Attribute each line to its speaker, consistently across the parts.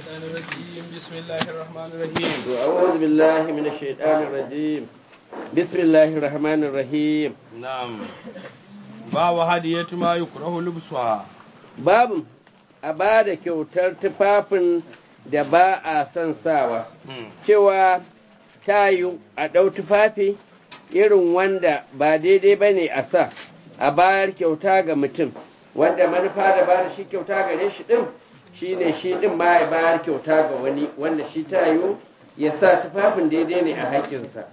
Speaker 1: الشيطان الرجيم بسم الله الرحمن الرحيم
Speaker 2: أعوذ بالله من الشيطان الرجيم بسم الله الرحمن الرحيم
Speaker 1: نعم باب هدية ما يكره لبسها
Speaker 2: babu a ba da kyautar tufafin da ba a son sawa cewa ta yi a ɗau tufafi irin wanda ba daidai ba ne a sa a bayar kyauta ga mutum wanda manufa da ba da shi kyauta gare shi ɗin shi ne shi ɗin ma ya bayar kyauta ga wani wanda shi ta yi ya sa tufafin daidai ne a haƙƙinsa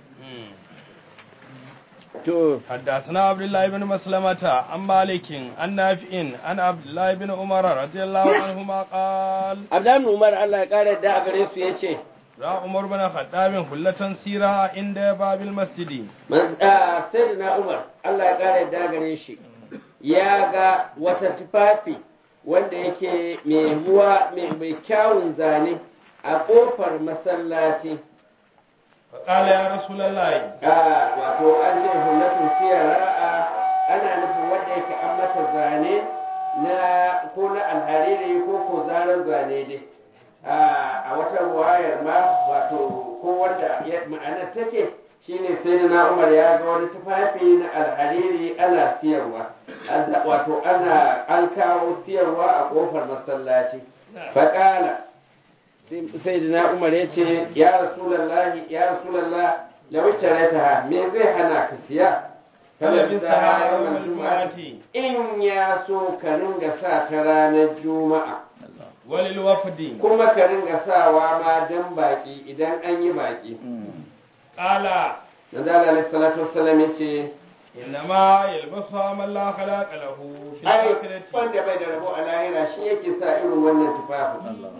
Speaker 2: to
Speaker 1: حدثنا عبد الله بن مسلمة عن مالك عن نافع عن عبد الله بن عمر رضي الله عنهما قال
Speaker 2: abdan umar allah ya ƙara da a gare su ya ce
Speaker 1: را عمر بن خطاب حلة سيرة عند باب المسجد
Speaker 2: sai na umar allah ya ƙara da gare shi ya ga wata tufafi wanda yake mai ruwa mai kyawun zane a ƙofar masallaci
Speaker 1: فقال يا رسول الله
Speaker 2: a wato an ce hullatun siyara ana nufin wanda yake an mata zane na ko na alhariri ko ko zarar zane dai a wata wayar ma wato ko wanda ya- ma'anar take shine sai na umar ya ga wani tufafi na alhariri ana siyarwa An- wato ana an kawo siyarwa a kofar masallaci faƙala sai na umar ya ce ya rasulallahi ya rasulallah lawita ta me zai hana ka siya
Speaker 1: فلبسها يوم
Speaker 2: yawmal
Speaker 1: الجمعة
Speaker 2: in ya so ka ringa sa ta ranar juma'a
Speaker 1: وللوفد
Speaker 2: kuma ka ringa sawa ma dan baki idan an yi baki
Speaker 1: قال
Speaker 2: manzo Allah alaihi salatu wassalam yace
Speaker 1: إنما يلبسها من لا خلاق له في
Speaker 2: ai
Speaker 1: الآخرة
Speaker 2: wanda bai da rabo a lahira shi yake sa irin wannan tufafin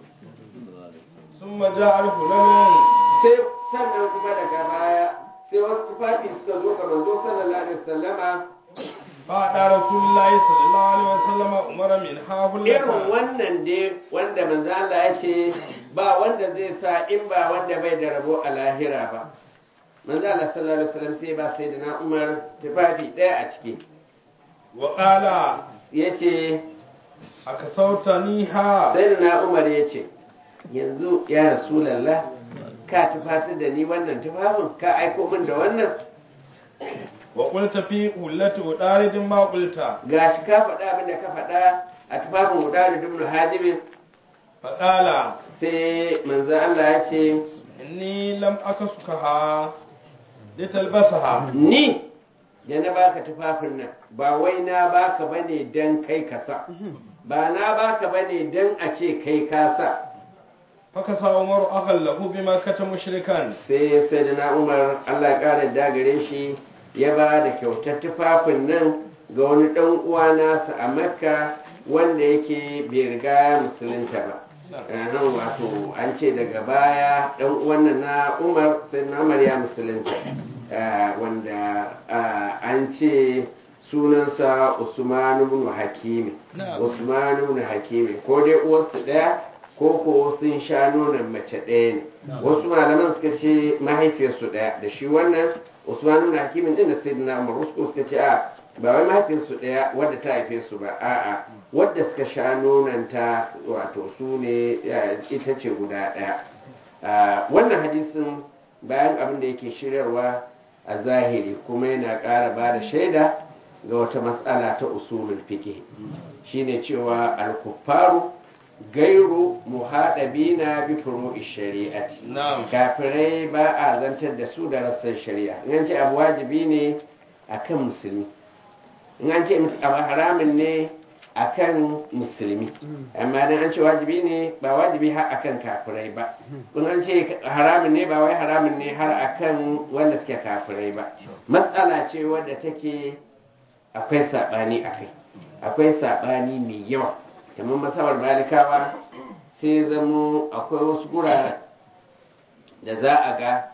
Speaker 1: ثم جاء الهلال
Speaker 2: sai sannan kuma daga baya sai wasu tufafi suka zo ga manzo sallallahu alaihi wasallama
Speaker 1: فأدى رسول الله صلى الله عليه وسلم عمر منها
Speaker 2: irin
Speaker 1: هلة
Speaker 2: wannan dai wanda manzo Allah ya ce ba wanda zai sa in ba wanda bai da rabo a lahira ba manzo Allah sallallahu alaihi wasallam sai ba sai da na Umar tufafi ɗaya a ciki
Speaker 1: وقال
Speaker 2: yace
Speaker 1: أكسوتنيها
Speaker 2: sai da na Umar yace yanzu ya rasulullah ka tufatar da ni wannan tufafin ka aiko min da wannan
Speaker 1: وقلت في قلة أدارد ما قلت
Speaker 2: gashi ka faɗa abin da ka faɗa a tufafin Udari ibn Hadim
Speaker 1: فقال
Speaker 2: sai manzo Allah ya ce
Speaker 1: إني لم أكسكها لتلبسها
Speaker 2: ni da na baka tufafin nan ba wai na baka bane dan kai ka sa ba na baka bane dan a ce kai ka sa
Speaker 1: فكسى عمر أخا له بمكة مشركا
Speaker 2: sai sai da na umar Allah ya ƙara dagare shi ya ba da kyautar tufafin nan ga wani ɗan uwa nasa a makka wanda yake bai riga ya musulunta ba nan wato an ce daga baya ɗan uwan nan na umar sai na umar ya musulunta Ah, wanda ah, an ce sunansa usman ibn hakimi
Speaker 1: Na'am.
Speaker 2: usman ibn hakimi ko dai uwarsu ɗaya ko ko sun sha nonon mace ɗaya ne wasu malaman suka ce mahaifiyarsu ɗaya da shi wannan usman ibn hakimin din da sayyidina umar wasu ko suka ce a ba wai mahaifiyarsu ɗaya wadda ta haife su ba a'a wadda suka sha nonon ta wato su ne eh, ita ce guda ɗaya Ah, wannan hadisin bayan abin da yake shiryarwa a zahiri kuma yana ƙara ba da shaida ga wata matsala ta usulul fiqh shine cewa al-kuffaru gairu muhadabina bi furu'i shari'ati
Speaker 1: نعم
Speaker 2: kafirai ba a zantar da su da rassan shari'a in an ce abu wajibi ne akan musulmi in an ce abu haramun ne akan musulmi amma dan an ce wajibi ne ba wajibi har akan kafirai ba in an ce haramun ne ba wai haramun ne har akan wanda suke kafirai ba matsala ce wadda take akwai saɓani akai akwai saɓani mai yawa kamar masabar malikawa sai zamo akwai wasu guraren da za a ga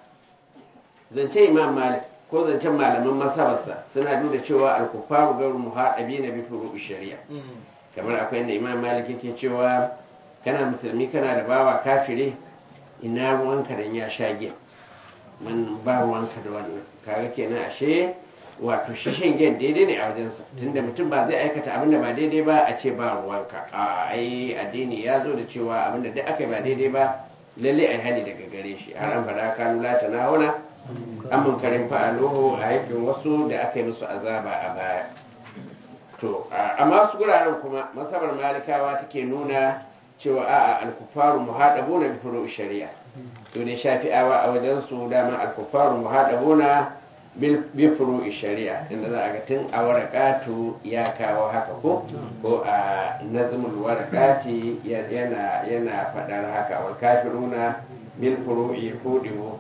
Speaker 2: zance imam malik ko zancen malaman masabarsa suna nuna cewa alkufaru garu muhaɗabi na bi furu shari'a kamar akwai inda imam malik yake cewa kana musulmi kana da bawa kafire ina ruwanka dan ya sha giya man ba ruwanka da wannan kaga kenan ashe wato shi shingen daidai ne a wajensa tunda mutum ba zai aikata abin da ba daidai ba a ce ba ruwanka a ai addini ya zo da cewa abin da duk aka yi ba daidai ba lalle a hali daga gare shi har an faɗa kanu la tanahuna an munkarin fa'aluhu a yakin wasu da aka yi musu azaba a baya to amma su guraren kuma masabar malikawa take nuna cewa a'a alkufaru muhadabuna bi furu'i shari'a su ne shafi'awa a wajen su dama alkufaru muhadabuna bi furu'i shari'a inda za a ga tun a warakatu ya kawo haka ko ko a nazmul warakati yana yana fadar haka wal kafiruna bil furu'i fudimu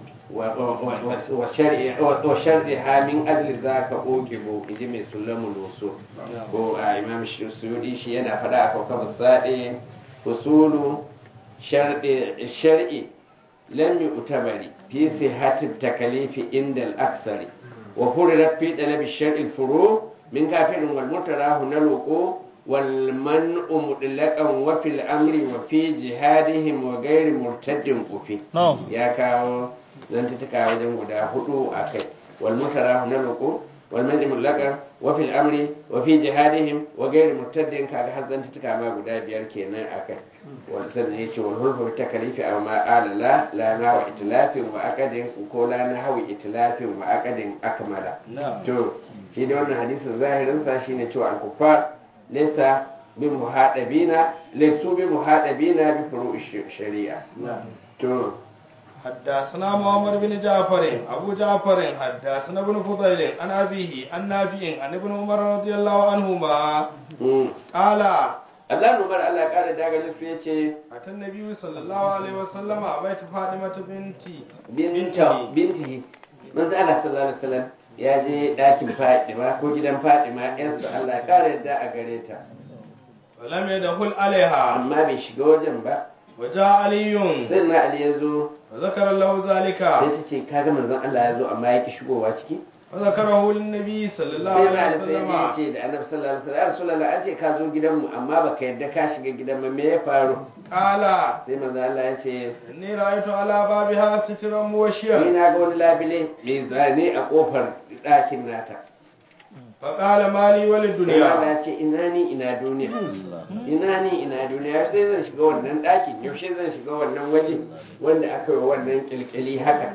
Speaker 2: وشرها من أجل ذاك أوجبوا إجي من سلم الوصول هو إمام السيودي شيء أنا فدا كوكب الصادق فصول شرط الشرع لم يعتبر في صحة التكليف عند الأكثر وفرضت في طلب الشرع الفروع من كافر والمتراه الوقوع والمنع مطلقا وفي الأمر وفي جهادهم وغير مرتد وفي يا كاو zantuka wajen guda hudu a kai wal mutara na roƙo wal mani mullaka wa fil amri wa fi jihadihim wa gairi murtaddin kaga har zantuka ma guda biyar kenan a kai wal sannan yace wal hulfu bi takalifi aw ma qala la la na wa itlafin wa aqadin ko la na hawi itlafin wa aqadin akmala to shi da wannan hadisin zahirin sa shine cewa al kuffar laysa bi muhadabina laysu bi muhadabina bi furu'i shari'a to
Speaker 1: حدثنا محمد بن جعفر أبو جعفر حدثنا ابن فضيل عن أبيه عن نافع عن ابن عمر رضي الله عنهما قال
Speaker 2: Allah numar Allah ƙara daga su ya ce,
Speaker 1: Atan Nabi sallallahu Alaihi wasallam a baita Fadimata binti
Speaker 2: Binta binti manzo Allah sallallahu Alaihi wasallam ya je ɗakin Fadima ko gidan Fadima ‘yarsa Allah ƙara yadda a gare ta.
Speaker 1: Walam ya da hul alaiha
Speaker 2: Amma bai shiga wajen ba.
Speaker 1: waja aliyun
Speaker 2: Sai na Ali ya zo
Speaker 1: wa zakara lahu zalika
Speaker 2: sai ta ce kaga manzon Allah ya zo amma ya ki shigowa ciki.
Speaker 1: wa zakarahu lin nabi sallallahu
Speaker 2: Sai na
Speaker 1: alaihi
Speaker 2: Ali sai ya
Speaker 1: wasallam
Speaker 2: ce da Annabi sallallahu alaihi wasallam ya Rasulullah an ce ka zo gidanmu amma baka yadda ka shiga gidan mu me ya faru?
Speaker 1: qala
Speaker 2: Sai manzon Allah ya ce
Speaker 1: inni ra'aytu ala babiha sitran
Speaker 2: ni
Speaker 1: muwashiyan
Speaker 2: na ga wani labile mai zane a kofar ɗakin nata.
Speaker 1: fa qala mali wal
Speaker 2: Sai Allah
Speaker 1: dunya
Speaker 2: ya ce ina ni ina duniya. Ina ni ina duniya sai zan shiga wannan ɗakin yaushe zan shiga wannan waje wanda aka yi wannan kilkili haka.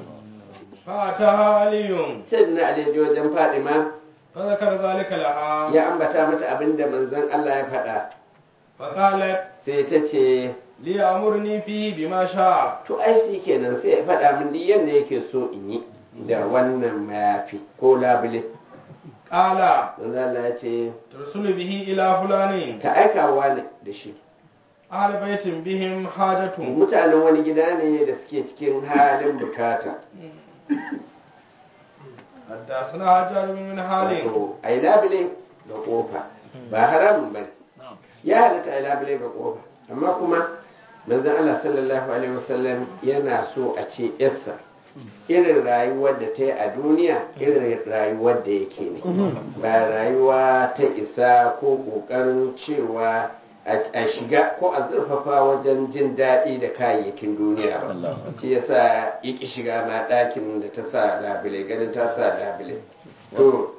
Speaker 1: fa ataha aliyun
Speaker 2: Sai na alijo wajen Fadima
Speaker 1: fa zakara zalika laha
Speaker 2: ya ambata mata abin da manzon Allah ya faɗa.
Speaker 1: fa qalat
Speaker 2: Sai ta ce
Speaker 1: li amurni fihi bima sha'a
Speaker 2: to ai shi kenan sai ya faɗa min duk yadda yake so in yi da wannan mayafi ko labule.
Speaker 1: qala
Speaker 2: Manzon Allah ya ce
Speaker 1: tursulu bihi ila fulani
Speaker 2: ta aikawa ne da shi.
Speaker 1: ahli baitin bihim hajatun
Speaker 2: mutanen wani gida ne da suke cikin halin bukata
Speaker 1: حدثنا حجاج بن حالم
Speaker 2: wato a yi labule ga kofa ba haramun ba ya halatta a yi labule ga kofa amma kuma manzon Allah sallallahu alaihi wasallam yana so a ce yarsa irin rayuwar da ta yi a duniya irin rayuwar da yake ne ba rayuwa ta isa ko ƙoƙarin cewa a shiga ko a zurfafa wajen jin daɗi da kayayyakin duniya ba shi yasa ya ƙi shiga ma ɗakin da ta sa labule ganin ta sa labule to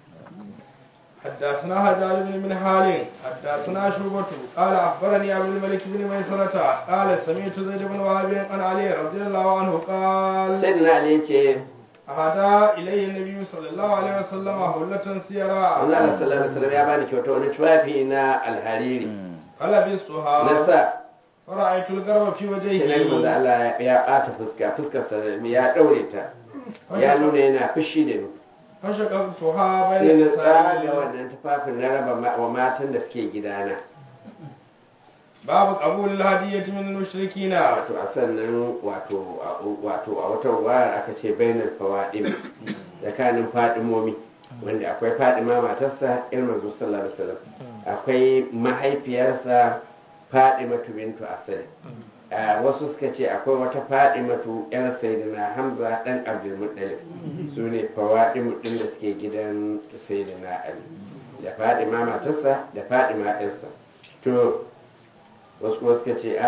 Speaker 1: حدثنا حجاج بن من حال حدثنا شعبة قال أخبرني عبد الملك بن ميسرة قال سمعت زيد بن وهب عن علي رضي الله عنه قال
Speaker 2: sai na ali ce
Speaker 1: أهدى إلي النبي صلى الله عليه وسلم هلة سيرا
Speaker 2: Allah sallallahu alaihi wasallam ya bani kyauta wani tufafi na alhariri na
Speaker 1: فلبستها
Speaker 2: sa
Speaker 1: فرأيت القرب في
Speaker 2: sai na manzo
Speaker 1: وجهه
Speaker 2: Allah ya ɓata fuska fuskarsa ya ɗaure ta ya nuna yana fushi da ni
Speaker 1: فشققتها
Speaker 2: sai
Speaker 1: بين
Speaker 2: na tsaga
Speaker 1: النساء
Speaker 2: wannan tufafin na raba ma- wa matan da suke gidana
Speaker 1: باب قبول الهدية من المشركين
Speaker 2: wato a sannan wato a wato a wata wayar aka ce bainar fawaɗin tsakanin fadimomi wanda akwai fadima matarsa irin manzo sallallahu alaihi wasallam akwai mahaifiyarsa fadimatu bintu asali a wasu suka ce akwai wata fadimatu yar sayyidina hamza dan abdul muttalib su ne fawadimu din da suke gidan sayyidina ali da fadima matarsa da fadima ɗansa to wasu kuma suka ce a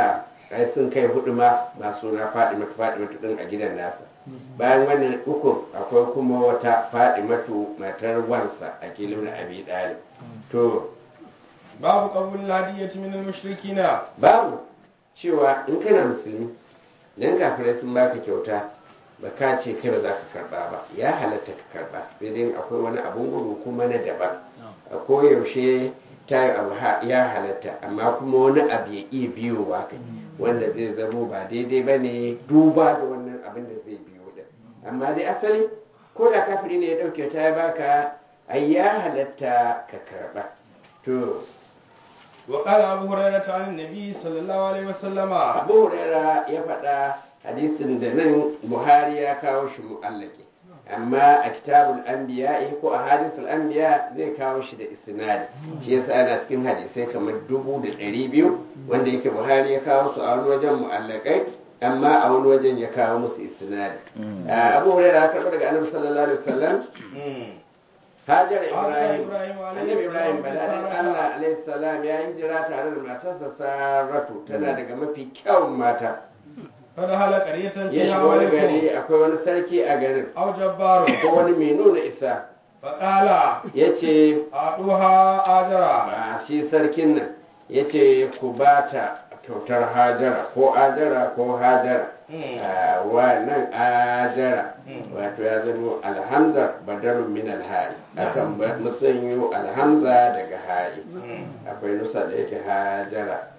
Speaker 2: ai sun kai hudu ma masu na Fadimatu Fadimatu din a gidan nasa bayan wannan uku akwai kuma wata Fadimatu matar wansa a kilin Abi Dalib to
Speaker 1: babu qabul hadiyati min al-mushrikina
Speaker 2: babu cewa in kana musulmi dan kafirai sun baka kyauta ba ka ce kai ba za ka karba ba ya halatta ka karba sai dai akwai wani abun gudu kuma na daban a koyaushe ta yi abu ha- ya halatta amma kuma wani abu ya iya biyowa kai wanda zai zamo ba daidai ba ne duba da wannan abin da zai biyo da amma dai asali ko da kafiri ne ya ɗauke ta ya baka ai ya halatta ka karba to
Speaker 1: wa qala abu hurairah an nabi sallallahu alaihi wasallama
Speaker 2: abu huraira ya faɗa hadisin da nan buhari ya kawo shi mu'allaki amma a kitabul anbiya ko a hadisul anbiya zai kawo shi da isnadi shi yasa ana cikin hadisai kamar dubu da ɗari biyu wanda yake buhari ya kawo su a wani wajen mu'allakai amma a wani wajen ya kawo musu isnadi Ah, abu huraira ya karɓo daga annabi sallallahu alaihi wasallam Hajar Ibrahim,
Speaker 1: Ibrahim alaihi
Speaker 2: Annabi Ibrahim
Speaker 1: salam,
Speaker 2: badadin
Speaker 1: Sarata.
Speaker 2: Allah alaihi salam ya hijira tare da matarsa Saratu tana daga mafi kyawun mata.
Speaker 1: kada hala qaryatan
Speaker 2: Ya
Speaker 1: fiha
Speaker 2: shiga wani
Speaker 1: malikun
Speaker 2: gari akwai wani sarki a garin
Speaker 1: aw jabbarun
Speaker 2: ko wani mai nuna isa
Speaker 1: fa qala
Speaker 2: ya ce
Speaker 1: aduha ajara
Speaker 2: ba shi sarkin nan ya ce ku ba ta kyautar hajara ko ajara ko hajara
Speaker 1: Mm.
Speaker 2: Ah, wannan ajara
Speaker 1: Mm.
Speaker 2: wato ya zama alhamza badarun min alhari akan ba- musanyo alhamza daga hari akwai nusa da yake hajara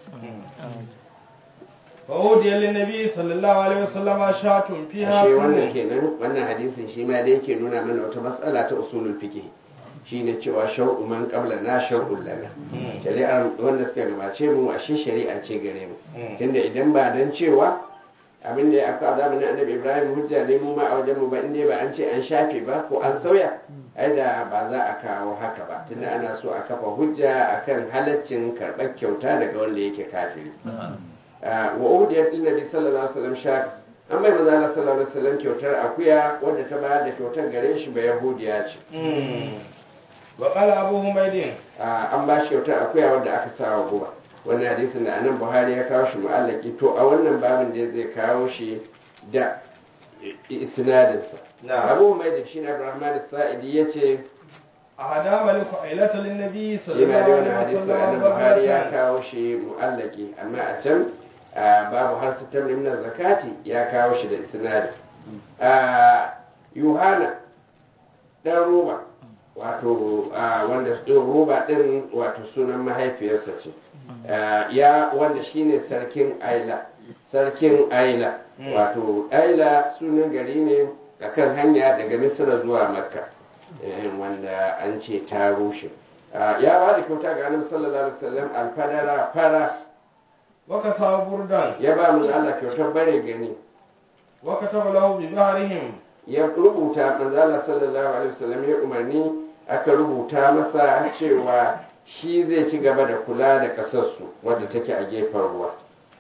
Speaker 1: fa udiya lin nabi sallallahu alaihi wasallama shatun fiha
Speaker 2: ashe wannan
Speaker 1: kullu.
Speaker 2: kenan wannan hadisin shi ma da yake nuna mana wata matsala ta usulul fiqh shine cewa shar'u man qabla na shar'un lana
Speaker 1: Mm.
Speaker 2: shari'ar wanda suka gabace mu ashe shari'a ce gare mu
Speaker 1: Mm.
Speaker 2: tunda idan ba dan cewa abin da ya aka zamanin annabi ibrahim hujja ne mu ma a wajen mu ba inda ba an ce an shafe ba ko an sauya ai da ba za a kawo haka ba tunda ana so a kafa hujja akan halaccin karɓar kyauta daga wanda yake kafiri Ah, wa uhudiyat lin nabi sallallahu alaihi wasallam shak an bai manzo Allah sallallahu alaihi wasallam kyautar akuya wadda ta bayar da kyautar gare shi ba yahudiya ce
Speaker 1: Mm. wa qala abu humaydin
Speaker 2: Ah, an ba shi kyautar akuya wadda aka sa wa guba wannan hadisin da anan buhari ya kawo shi mu'allaki to a wannan babin da zai kawo shi da isnadinsa
Speaker 1: Na.
Speaker 2: abu mai da shi na abdurrahman sa'idi ya ce
Speaker 1: ahada maliku ailata lin nabi
Speaker 2: shi ma da
Speaker 1: sallallahu
Speaker 2: wannan
Speaker 1: alaihi
Speaker 2: hadisin anan
Speaker 1: wasallama
Speaker 2: buhari ya
Speaker 1: bakratan
Speaker 2: kawo shi mu'allaki amma a can ah, babu har sitar min zakati ya kawo shi da isnadi Ah, yohana dan roba wato ah, wanda ɗin roba ɗin wato sunan mahaifiyarsa ce Ah, ya wanda shine sarkin aila sarkin aila
Speaker 1: Mm.
Speaker 2: wato aila sunan gari ne akan hanya daga misira zuwa makka Eh, wanda an ce ta rushe Ah, ya ba da kyauta ga annabi sallallahu alaihi wasallam alfadara fara
Speaker 1: wa kasaba burdan
Speaker 2: ya ba mu Allah kyautar bare gani
Speaker 1: wa kataba lahu bi bahrihim
Speaker 2: ya rubuta manzo Allah sallallahu alaihi wasallam ya umarni aka rubuta masa cewa shi zai ci gaba da kula da kasarsu wadda take a gefen ruwa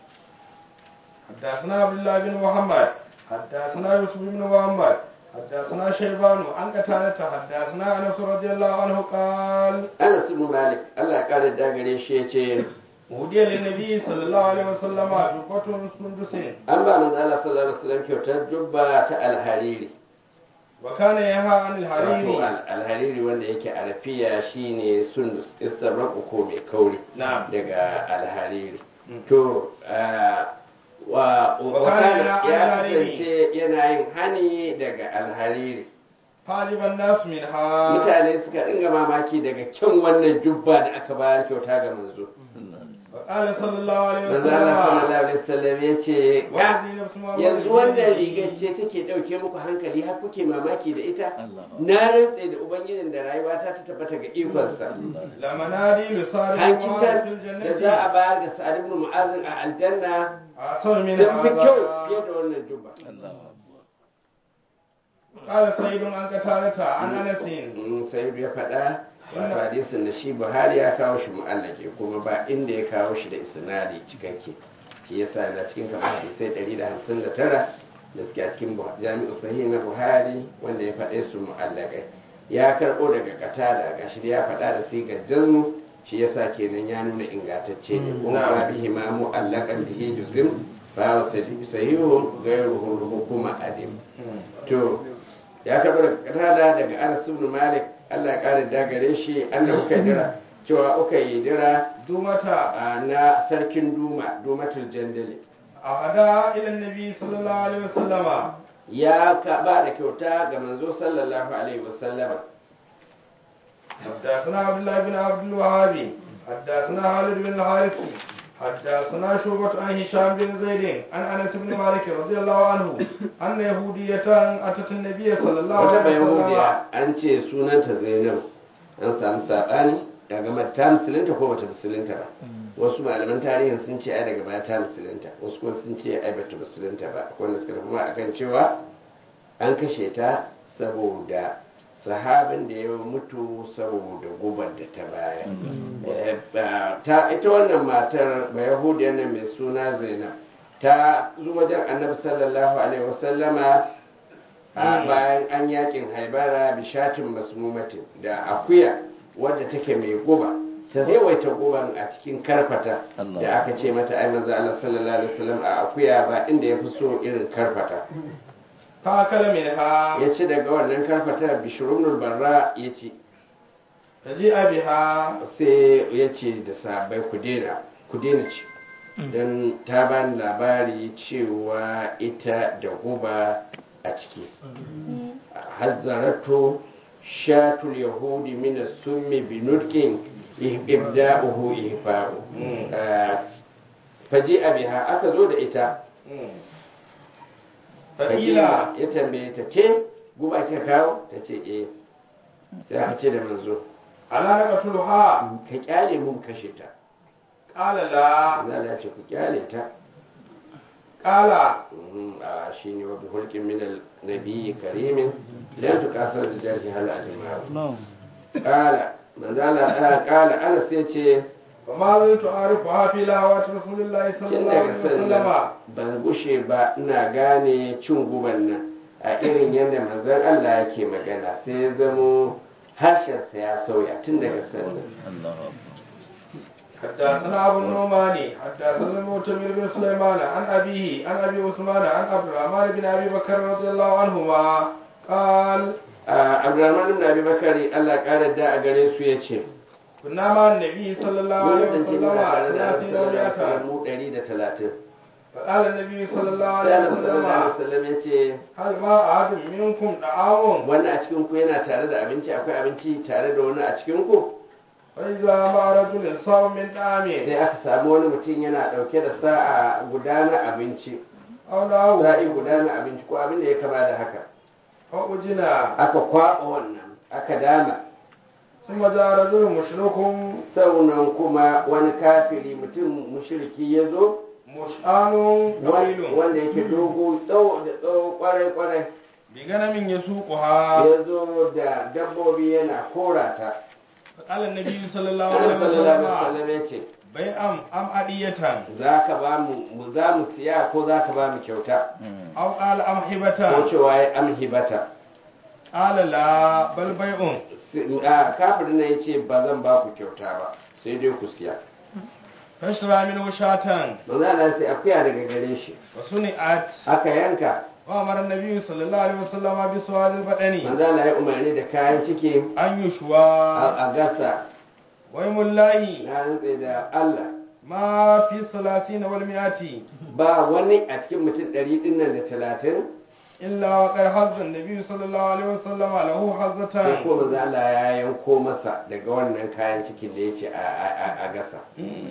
Speaker 1: حدثنا عبد الله بن محمد حدثنا يوسف بن محمد حدثنا شيبان عن قتادة حدثنا انس رضي الله عنه قال
Speaker 2: Anas ibn Malik Allah ya kare da gare shi yace
Speaker 1: ودي للنبي صلى الله عليه وسلم جبة سندس
Speaker 2: an ba manzo Allah sallallahu alaihi wasallam kyautar jubba ta alhariri
Speaker 1: وكان ينهى عن
Speaker 2: wato
Speaker 1: الحرير
Speaker 2: al- alhariri wanda yake arafiya shine sundus istabraqu ko mai kauri
Speaker 1: نعم
Speaker 2: daga alhariri
Speaker 1: Mm.
Speaker 2: to ah, wa
Speaker 1: Wa
Speaker 2: wa
Speaker 1: kana
Speaker 2: kana
Speaker 1: yana
Speaker 2: ya
Speaker 1: alhariri.
Speaker 2: kasance yana yin hani daga alhariri
Speaker 1: طالب الناس منها
Speaker 2: mutane suka dinga mamaki daga kyan wannan jubba da aka bayar kyauta ga manzo
Speaker 1: وقال صلى الله عليه
Speaker 2: manzo Allah sallallahu
Speaker 1: وسلم
Speaker 2: alaihi wasallam ya ce
Speaker 1: وهذه نفس محمد
Speaker 2: yanzu
Speaker 1: بن
Speaker 2: wannan
Speaker 1: يزيد.
Speaker 2: rigar ce take dauke muku hankali har kuke mamaki da ita na rantse da ubangijin da rayuwata ta tabbata ga ikonsa
Speaker 1: لمناديل صار
Speaker 2: hankitan
Speaker 1: في
Speaker 2: da za a
Speaker 1: الجنة
Speaker 2: bayar ga sa'ad ibn mu'azin a aljanna
Speaker 1: أحسن من
Speaker 2: sun fi kyau fiye
Speaker 1: هذا
Speaker 2: da wannan jubba
Speaker 1: قال سيد عن قتادة عن أنس
Speaker 2: in sai ya faɗa wato hadisin da shi buhari ya kawo shi mu'allake kuma ba inda ya kawo shi da isnadi cikakke shi yasa na cikin kamar hadisai 159 da suke a cikin Bu- jami'u sahih na buhari wanda ya faɗe su mu'allakai ya karɓo daga katada gashi da ya faɗa da sigar jazmu shi yasa kenan ya nuna ingantacce ne ko
Speaker 1: Na'am.
Speaker 2: ba bihi ma mu'allaqan bihi juzim fa wa sahihu ghayruhu hukuma adim to ya karɓi daga katada daga Anas ibn Malik Allah ya kare da gare shi annabi uka dira cewa uka yi dira
Speaker 1: dumata
Speaker 2: a na sarkin Duma Dumatul Jandali
Speaker 1: ahada ila annabi sallallahu alaihi wasallama
Speaker 2: ya ka ba da kyauta ga manzo sallallahu alaihi wasallama
Speaker 1: حدثنا عبد الله بن عبد الوهاب حدثنا خالد بن الحارث حدثنا شعبة عن هشام بن زيد عن انس بن مالك رضي الله عنه ان يهودية اتت النبي صلى الله
Speaker 2: wata
Speaker 1: عليه وسلم
Speaker 2: bayahudiya an ce sunanta zainab an samu saɓani daga mata ta musulunta ko bata musulunta ba wasu malaman tarihin sun ce ai daga baya ta musulunta wasu kuma sun ce ai bata musulunta ba wanda suka tafi ma akan cewa an kashe ta saboda sahabin da ya mutu saboda gubar da ta baya Eh, ba- ta ita wannan matar bayahudiyar nan mai suna zainab ta zo wajen annabi sallallahu alaihi wasallama a bayan an yakin haibara bishatin masmumatin da akuya wadda take mai guba ta yawaita guban a cikin karfata da aka ce mata ai manzo Allah sallallahu alaihi wasallam a akuya ba inda ya fi so irin karfata
Speaker 1: فاكل منها
Speaker 2: ya ci daga wannan karfata bishrunul barra ya ci
Speaker 1: فجيء بها
Speaker 2: sai ya ce da sabai ku daina ku daina ci don ta bani labari cewa ita da guba a ciki hazzaratu shatul yahudi min summi bi nutqin ibda'uhu ihfa'u faji abiha aka zo da ita
Speaker 1: fakila
Speaker 2: ya tambaye ta ke guba kika kawo ta ce eh sai aka ce da manzo
Speaker 1: ala naqtuluha
Speaker 2: ka kyale mun kashe ta
Speaker 1: qala la
Speaker 2: za a ce ku kyale ta
Speaker 1: qala
Speaker 2: Mhm, a shi ne wabi hulkin minal nabi karimin lan tu kasar da jarhi hal ajma'u qala manzala qala ana sai ce
Speaker 1: فما زلت أعرفها في لهوات رسول الله صلى
Speaker 2: tun
Speaker 1: الله
Speaker 2: daga
Speaker 1: عليه
Speaker 2: sannan
Speaker 1: وسلم
Speaker 2: ban gushe ba ina gane cin guban nan a irin yadda manzon Allah yake magana sai ya zamo harshensa ya sauya tun daga sannan
Speaker 1: حدثنا أبو النعمان حدثنا المعتمر بن سليمان عن أبيه عن أبي عثمان عن عبد الرحمن بن أبي بكر رضي الله عنهما قال
Speaker 2: a Abdurrahman ibn Abi Bakari Allah ƙara da a gare su yace
Speaker 1: كنا مع النبي صلى الله عليه
Speaker 2: mun
Speaker 1: وسلم
Speaker 2: muna tare da
Speaker 1: ثلاثين
Speaker 2: Annabi sallallahu alaihi
Speaker 1: ومئة
Speaker 2: wasallam mu 130
Speaker 1: فقال النبي صلى الله
Speaker 2: sai
Speaker 1: عليه
Speaker 2: Annabi sallallahu alaihi
Speaker 1: وسلم
Speaker 2: wasallam yace
Speaker 1: هل ما أحد منكم طعام
Speaker 2: wannan a cikin ku yana tare da abinci akwai abinci tare da wani a cikin ku
Speaker 1: فإذا مع رجل صام من طعام
Speaker 2: sai aka samu wani mutum yana dauke da sa'a guda na abinci
Speaker 1: أو له
Speaker 2: sa'i guda na abinci ko abin da ya kama da haka
Speaker 1: فأجنا
Speaker 2: aka kwaba wannan aka dama
Speaker 1: ثم جاء رجل مشرك
Speaker 2: saunan kuma wani kafiri mutum mushriki ya zo
Speaker 1: مشآن طويل
Speaker 2: wanda yake dogo tsawo da tsawo kwarai kwarai
Speaker 1: بغنم يسوقها
Speaker 2: ya zo da dabbobi yana kora ta
Speaker 1: فقال النبي صلى الله
Speaker 2: Annabi
Speaker 1: عليه
Speaker 2: sallallahu alaihi
Speaker 1: وسلم
Speaker 2: wasallam ya ce
Speaker 1: bai am am adiyatan
Speaker 2: za ka ba mu mu za mu siya ko za ka ba mu kyauta
Speaker 1: aw qala am
Speaker 2: ko
Speaker 1: hibatan
Speaker 2: cewa ya amhibata
Speaker 1: qala la bal bai'un
Speaker 2: a kafirin nan ya ce ba zan ba ku kyauta ba sai dai ku siya
Speaker 1: fashra minhu shatan
Speaker 2: manzo Allah sai akuya daga gare shi
Speaker 1: wa suni'at
Speaker 2: aka yanka
Speaker 1: wa amara an-nabi sallallahu alaihi wasallam bi suwal al-badani
Speaker 2: manzo Allah ya umarni da kayan ciki
Speaker 1: an
Speaker 2: a
Speaker 1: yushwa
Speaker 2: a gasa
Speaker 1: wa mullahi
Speaker 2: na rantse da Allah
Speaker 1: ma fi salatin wal mi'ati
Speaker 2: ba wani a cikin mutum ɗari ɗin nan da talatin
Speaker 1: illa wa qad hazza an-nabi sallallahu alaihi wasallam lahu
Speaker 2: sai
Speaker 1: hazzatan
Speaker 2: ko manzo Allah ya yanko masa daga wannan kayan cikin da yace a a a- a gasa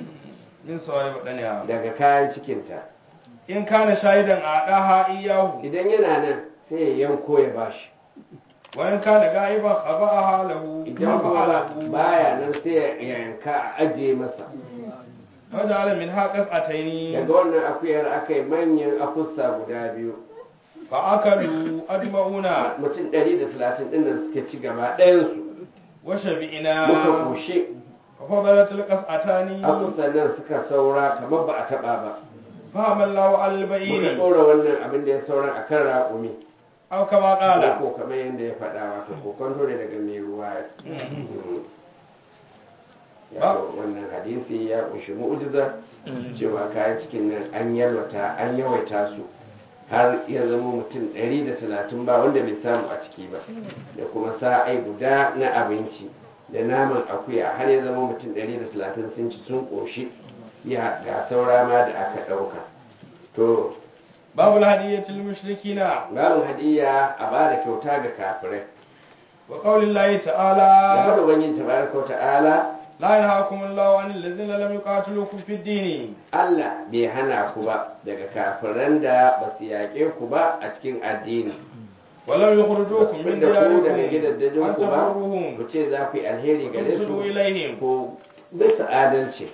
Speaker 1: min suwal badani
Speaker 2: daga kayan cikinta
Speaker 1: in kana shahidan a daha iyahu
Speaker 2: idan yana nan sai ya yanko ya bashi
Speaker 1: wa in kana ga'iban khaba'aha lahu
Speaker 2: idan kuma ba- baya nan sai ya yanka a ajiye masa
Speaker 1: waja'ala min haqas ataini
Speaker 2: daga wannan akuyar aka yi manyan akusa guda biyu
Speaker 1: fa akalu ajma'una
Speaker 2: mutum ɗari da talatin ɗin nan suka ci gaba ɗayansu
Speaker 1: wa
Speaker 2: muka
Speaker 1: shabi'ina
Speaker 2: koshe
Speaker 1: fa fadalat alqas'atani
Speaker 2: akusan nan suka saura kamar ba a taɓa ba
Speaker 1: fa amallahu
Speaker 2: muka
Speaker 1: al-ba'iri
Speaker 2: ɗora wannan abin da ya sauran a kan raƙumi
Speaker 1: aw kama qala
Speaker 2: ko kamar yadda ya faɗa wato ko kwanto ne daga mai ruwa ya wannan hadisi ya kunshi mu'jiza cewa kayan cikin nan an yalwata an yawaita su har ya zama mutum 130 ba wanda bai samu a ciki ba da kuma sa'ai guda na abinci da naman akuya har ya zama mutum 130 sun ci sun ƙoshi ya ga saura ma da aka ɗauka to
Speaker 1: babu hadiyatul mushrikina
Speaker 2: babu hadiyya a ba da kyauta ga kafirai
Speaker 1: wa qaulillahi
Speaker 2: da
Speaker 1: ta'ala
Speaker 2: hada wani tabaraka wa ta'ala
Speaker 1: la yanhaakumullahu 'anil ladzina lam yuqatilukum fid din
Speaker 2: Allah bai hana ku ba daga kafiran da ba su yaƙe ku ba a cikin addini
Speaker 1: wa lam yukhrijukum min
Speaker 2: da ku daga
Speaker 1: diyarikum
Speaker 2: gidajen
Speaker 1: an
Speaker 2: ku ba
Speaker 1: tabarruhum
Speaker 2: ku ce za ku yi alheri gare
Speaker 1: وتقسطوا
Speaker 2: su
Speaker 1: إليهم
Speaker 2: ko bisa adalci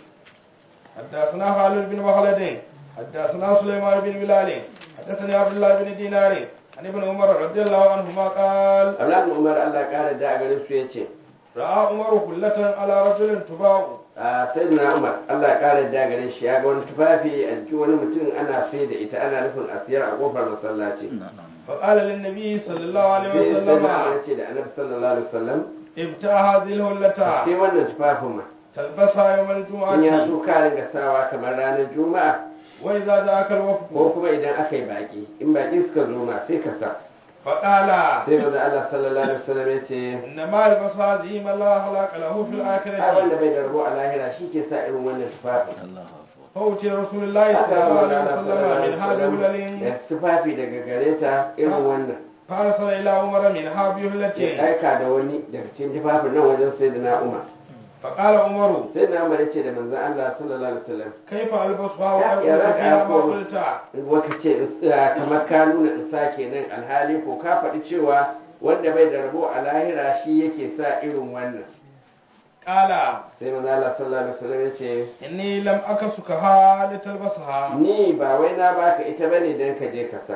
Speaker 1: حدثنا خالد بن مخلد حدثنا سليمان بن بلال حدثني عبد الله بن دينار عن ابن عمر رضي الله عنهما قال
Speaker 2: Abdullahi bin Umar Allah ƙara da a gare su ya ce
Speaker 1: راى عمر كلة على رجل تباع
Speaker 2: a sayyidina Umar Allah ya ƙara da gare shi ya ga wani tufafi a jikin wani mutum ana sai da ita ana nufin a siyar a kofar masallaci
Speaker 1: فقال للنبي صلى الله عليه
Speaker 2: sai sayyidina Umar
Speaker 1: وسلم
Speaker 2: ya ce da Annabi sallallahu alaihi wasallam
Speaker 1: ابتاع هذه الهلة
Speaker 2: sai wannan tufafin ma
Speaker 1: تلبسها يوم
Speaker 2: in ya
Speaker 1: الجمعة
Speaker 2: so ka ringa sawa kamar ranar juma'a
Speaker 1: وإذا جاءك
Speaker 2: ko
Speaker 1: الوفد
Speaker 2: kuma idan aka yi baki in baki suka zo ma sai ka sa
Speaker 1: فقال
Speaker 2: sai manzo Allah sallallahu alaihi wasallam ya ce
Speaker 1: إنما يلبس هذه من لا خلاق له في
Speaker 2: ai wanda
Speaker 1: الآخرة
Speaker 2: bai da rabo a lahira shi ke sa irin wannan tufafin
Speaker 1: فأوتي رسول الله صلى الله عليه وسلم من هذا الهلل
Speaker 2: da tufafi daga gare ta irin wannan
Speaker 1: فارسل إلى عمر من هذه
Speaker 2: ya
Speaker 1: الهلة
Speaker 2: aika da wani daga cikin tufafin nan wajen sai da na umar
Speaker 1: فقال عمر
Speaker 2: sai na umar ya ce da manzan Allah sallallahu alaihi wasallam
Speaker 1: كيف ألبسها
Speaker 2: يا-
Speaker 1: وأقول
Speaker 2: يا رب
Speaker 1: فيها
Speaker 2: يا
Speaker 1: ما
Speaker 2: أخو.
Speaker 1: قلت
Speaker 2: waka ce in tsaya kamar ka nuna in sa kenan alhali ko ka faɗi cewa wanda bai da rabo a lahira shi yake sa irin wannan
Speaker 1: قال
Speaker 2: sai manzan Allah sallallahu alaihi wasallam ya ce
Speaker 1: إني لم أكسكها لتلبسها
Speaker 2: ni ba wai na baka ita bane dan ka je ka sa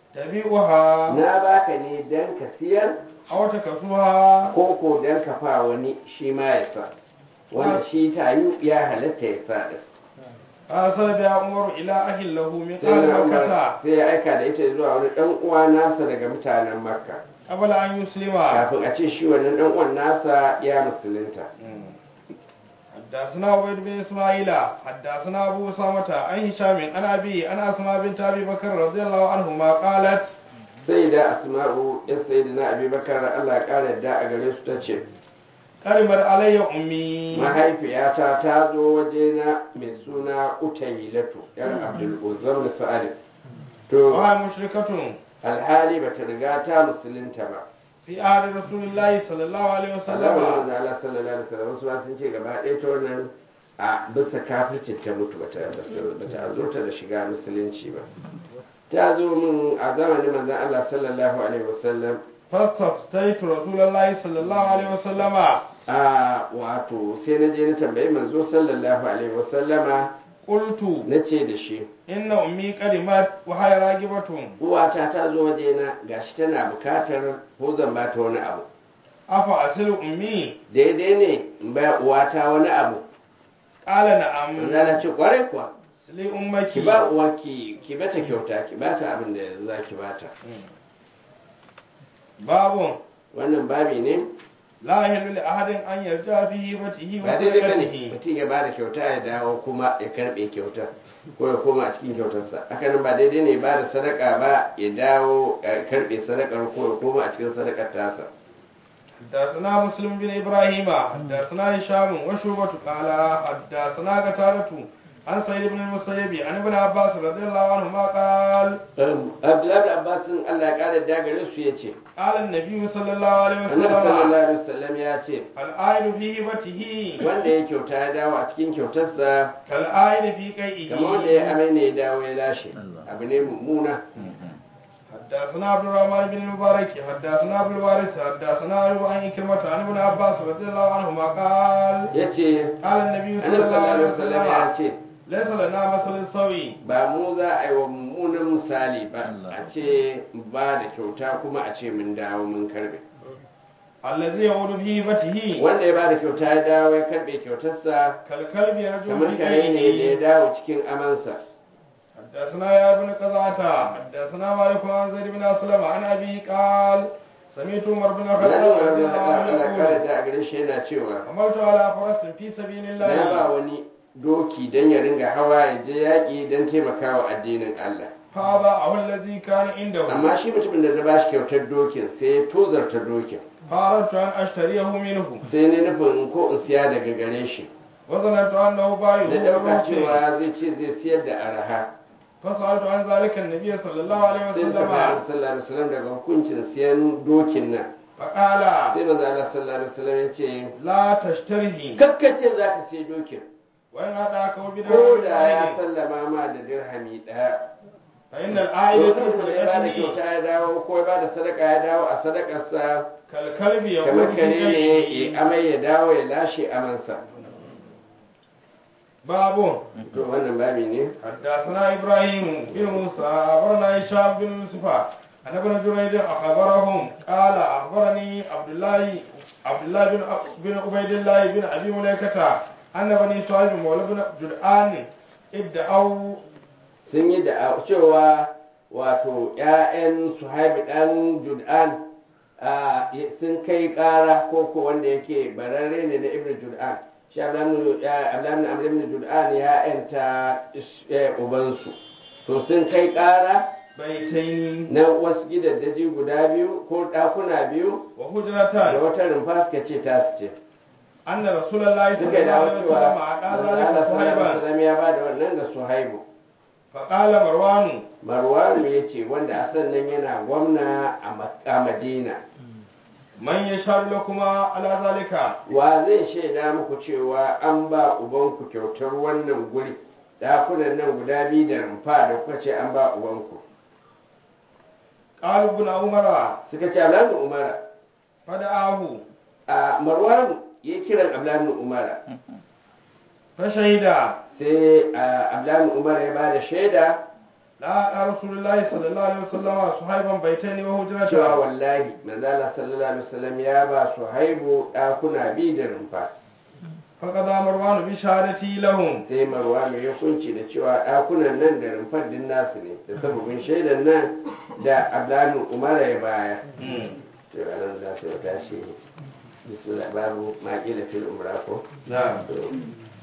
Speaker 1: تبيعها
Speaker 2: na baka ne dan ka siyar
Speaker 1: أو تكسوها
Speaker 2: ko ko dan ka fa wani shi ma ya sa wanda shi tayu ya halatta ya sa din
Speaker 1: فأرسل بها عمر إلى أهل له من
Speaker 2: sai
Speaker 1: أهل
Speaker 2: na Umar
Speaker 1: مكة
Speaker 2: sai ya aika da ita zuwa wani dan uwa nasa daga mutanen makka
Speaker 1: قبل أن يسلم
Speaker 2: kafin a ce shi wannan dan uwan nasa ya musulunta
Speaker 1: حدثنا عبيد بن اسماعيل حدثنا ابو اسامه عن هشام عن ابي عن اسماء بنت ابي بكر رضي الله عنهما قالت
Speaker 2: sai da asma'u ya sai da na abubakar allah ya kara yadda a gare su ta ce
Speaker 1: قربت علي امي
Speaker 2: mahaifiyata ta zo wajena mai suna utaylatu yar abdul uzam da sa'ad to
Speaker 1: وهي مشركة
Speaker 2: alhali bata riga ta musulunta ba
Speaker 1: في عهد رسول الله صلى الله عليه
Speaker 2: Allah
Speaker 1: وسلم
Speaker 2: da Allah sallallahu alaihi wasallam wasu ma sun ce gaba ɗaya ta wannan a bisa kafircin ta mutu bata bata azurta da shiga musulunci ba ta zo min a zamanin manzon Allah sallallahu alaihi wasallam
Speaker 1: فاستفتيت رسول الله صلى الله عليه وسلم
Speaker 2: a wato sai na je na tambayi manzo sallallahu alaihi wasallama
Speaker 1: قلت
Speaker 2: na ce da shi
Speaker 1: إن أمي قدمت وهي راغبة
Speaker 2: uwata ta zo wajena gashi tana bukatar ko zan ba ta wani abu
Speaker 1: أفأصل أمي
Speaker 2: daidai ne in ba uwata wani abu
Speaker 1: قال نعم
Speaker 2: manzo na ce kwarai kuwa
Speaker 1: سلي أمك
Speaker 2: ki ba uwarki ki bata kyauta ki bata abin da za ki bata
Speaker 1: باب
Speaker 2: wannan babi ne
Speaker 1: لا يحل لأحد أن يرجع في هبته
Speaker 2: ba daidai bane
Speaker 1: وصدقته
Speaker 2: mutum ya bada kyauta ya dawo kuma ya karbe kyauta ko ya koma a cikin kyautarsa hakanan ba daidai ne ba da sadaka ba ya dawo ya karbe sadakar ko ya koma a cikin sadakar tasa
Speaker 1: حدثنا مسلم بن إبراهيم حدثنا هشام وشوبة قال حدثنا قتادة عن سعيد بن المسيب عن ابن عباس رضي الله عنهما قال
Speaker 2: abdullahi da abbasin allah ya kara dagare su ya ce
Speaker 1: قال النبي صلى الله عليه
Speaker 2: annabi
Speaker 1: وسلم
Speaker 2: sallallahu alaihi wasallam ya ce
Speaker 1: الآيل في هبته
Speaker 2: wanda ya kyauta ya dawo a cikin kyautarsa
Speaker 1: كالآيل في قيئه
Speaker 2: kamar wanda ya amai ne ya dawo ya lashe abu ne mummuna
Speaker 1: حدثنا عبد الرحمن بن المبارك حدثنا ابو الوارث حدثنا أيوب عن كلمة عن ابن عباس رضي الله عنهما قال
Speaker 2: ya ce
Speaker 1: قال النبي صلى
Speaker 2: annabi
Speaker 1: الله
Speaker 2: sallallahu
Speaker 1: عليه
Speaker 2: alaihi wasallam ya
Speaker 1: وسلم
Speaker 2: ce
Speaker 1: ليس لنا مثل السوي
Speaker 2: ba mu za a yi wa mummunan misali ba a ce ba da kyauta kuma a ce mun dawo mun karbe
Speaker 1: الذي يعود في هبته
Speaker 2: wanda ya ba da kyauta ya dawo ya karbe kyautarsa
Speaker 1: كالكلب يرجو
Speaker 2: kamar
Speaker 1: في
Speaker 2: kare ne da ya
Speaker 1: قيئه
Speaker 2: dawo cikin amansa
Speaker 1: حدثنا يا ابن قزعة حدثنا مالك عن زيد بن أسلم عن أبي قال سمعت عمر بن
Speaker 2: na
Speaker 1: الخطاب
Speaker 2: ji
Speaker 1: رضي الله عنه
Speaker 2: Allah kare
Speaker 1: يقول
Speaker 2: da a gare shi yana cewa
Speaker 1: حملت على فرس في سبيل
Speaker 2: na ba
Speaker 1: الله
Speaker 2: wani doki don ya ringa hawa ya je yaƙi don taimakawa addinin Allah
Speaker 1: فأضاعه الذي كان عنده
Speaker 2: amma shi mutumin da na ba shi kyautar dokin sai ya tozarta dokin
Speaker 1: فأردت أن أشتريه منه
Speaker 2: sai ne nufin ko in siya daga gare shi
Speaker 1: وظننت أنه بايع
Speaker 2: na ɗauka cewa zai ce zai siyar da araha
Speaker 1: فسألت عن ذلك النبي صلى الله عليه
Speaker 2: sai ta bayar
Speaker 1: وسلم
Speaker 2: sallallahu alaihi wasallam daga hukuncin siyan dokin nan
Speaker 1: فقال
Speaker 2: sai manzo Allah sallallahu alaihi wasallam ya ce
Speaker 1: لا تشتريه
Speaker 2: kakkace za ka siya dokin
Speaker 1: وإن أتاك
Speaker 2: ko
Speaker 1: وبدرهم
Speaker 2: da ya
Speaker 1: واحد
Speaker 2: sallama ma da dirhami ɗaya
Speaker 1: فإن العائد
Speaker 2: Dokin
Speaker 1: في
Speaker 2: da ya bada
Speaker 1: صدقته
Speaker 2: kyauta ya dawo ko ya bada sadaka ya dawo a sadakarsa
Speaker 1: كالكلب
Speaker 2: kamar
Speaker 1: يقول في
Speaker 2: kare ne
Speaker 1: قيئه
Speaker 2: ya amai ya dawo ya lashe amansa
Speaker 1: باب
Speaker 2: to wannan babi ne
Speaker 1: حدثنا إبراهيم بن موسى أخبرنا هشام بن يوسف عن ابن جريج أخبرهم قال أخبرني عبد الله عبد الله بن بن عبيد الله بن أبي مليكة أن بني سعيد مولى بن جدعان ادعوا
Speaker 2: sun yi da cewa wato ‘ya'yan suhaibi ɗan jud'an a, sun kai ƙara ko ko wanda yake bararre ne na ibn jud'an shi ablamin amr ibn jud'an ya ‘yanta ubansu to sun kai ƙara
Speaker 1: بيتين
Speaker 2: na wasu gidaddaji guda biyu ko ɗakuna biyu da
Speaker 1: وهجرتان
Speaker 2: wata rumfa suka ce ta su ce
Speaker 1: أن رسول الله صلى
Speaker 2: suka
Speaker 1: الله
Speaker 2: dawo
Speaker 1: عليه
Speaker 2: cewa
Speaker 1: وسلم أعطى ذلك
Speaker 2: Allah sallallahu alaihi
Speaker 1: صهيبا
Speaker 2: wasallam ya ba da wannan ga suhaibu
Speaker 1: فقال مروان
Speaker 2: marwanu ya ce wanda a sannan yana gwamna a Mak- a madina
Speaker 1: من يشهد لكما على ذلك
Speaker 2: wa zai shaida muku cewa an ba ubanku kyautar wannan guri dakunan nan guda biyu da rumfa da kuka ce an ba ubanku
Speaker 1: قال ابن عمر
Speaker 2: suka ce ablamin umara
Speaker 1: فدعاه
Speaker 2: a marwanu ya yi kiran ablamin umara
Speaker 1: فشهد
Speaker 2: sai a ablamin umara ya ba da shaida
Speaker 1: لا رسول الله صلى الله عليه وسلم صهيبا بيتين
Speaker 2: cewa
Speaker 1: وهجرتان
Speaker 2: wallahi manzala sallallahu alaihi wasallam ya ba su haibu dakuna biyu da rumfa
Speaker 1: فقضى مروان بشهادتي لهم
Speaker 2: sai marwanu ya kunci da cewa ɗakunan nan da rumfar din nasu ne da sababin shaidan nan da ablamin umara ya baya to ranar za su tashi bismillah babu maƙila fil umra ko
Speaker 1: نعم
Speaker 2: To,